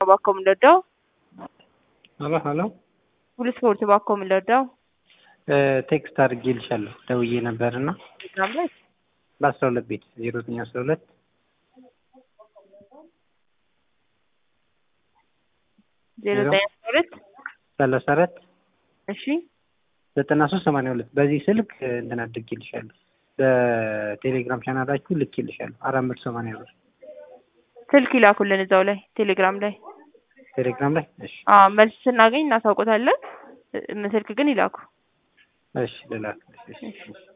እባክዎ የምንረዳው? ሀሎ ሀሎ ሁሉ ስፖርት እባክዎ የምንረዳው? ቴክስት አድርጌልሻለሁ ደውዬ ነበር እና ቴሌግራም ላይ በአስራ ሁለት ቤት ዜሮ ዘጠኝ አስራ ሁለት ዜሮ ዘጠኝ አስራ ሁለት ሰላሳ አራት እሺ ዘጠና ሶስት ሰማንያ ሁለት በዚህ ስልክ እንትን አድርጌልሻለሁ በቴሌግራም ቻናላችሁ ልኬልሻለሁ አራት መቶ ሰማንያ ብር ስልክ ይላኩልን እዛው ላይ ቴሌግራም ላይ ቴሌግራም ላይ እሺ አዎ መልስ ስናገኝ እናሳውቆታለን። እ- ስልክ ግን ይላኩ። እሺ ልላክልሽ እሺ እሺ